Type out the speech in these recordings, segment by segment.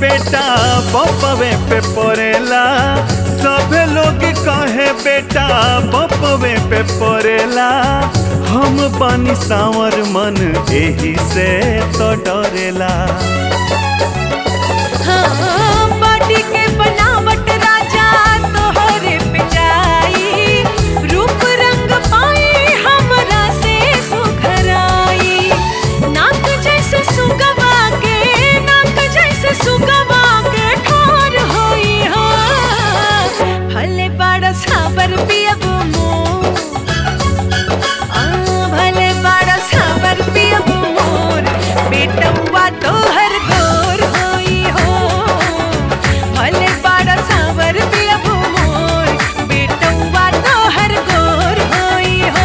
बेटा बपवे पे पड़ेला सभे लोग कहे बेटा बपवे पे पड़ेला हम बानी सावर मन एही से तो डरेला हाँ, बॉडी के बनावट राजा तोहरे पे जाई रूप रंग पाई हमरा से सुघराई नाक जैसे सुगवा के नाक जैसे सुगवा के ठार होई हो भले बड़ा साबर पियब मोर आ, भले बड़ा साबर पियब मोर बेटौआ तोहर गोर होई हो भले बड़ा साबर पियब मोर बेटौआ तोहर गोर होई हो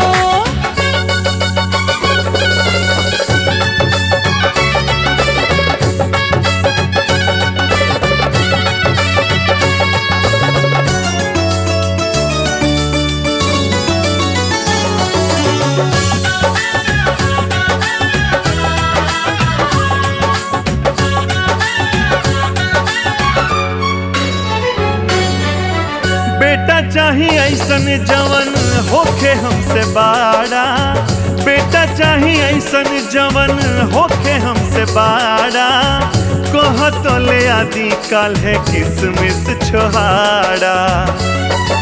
बेटा चाही ऐसन जवन होखे हमसे बाड़ा बेटा चाही ऐसन जवन होखे हमसे बाड़ा कह तो ले आदि काल है किसमिस छोहाड़ा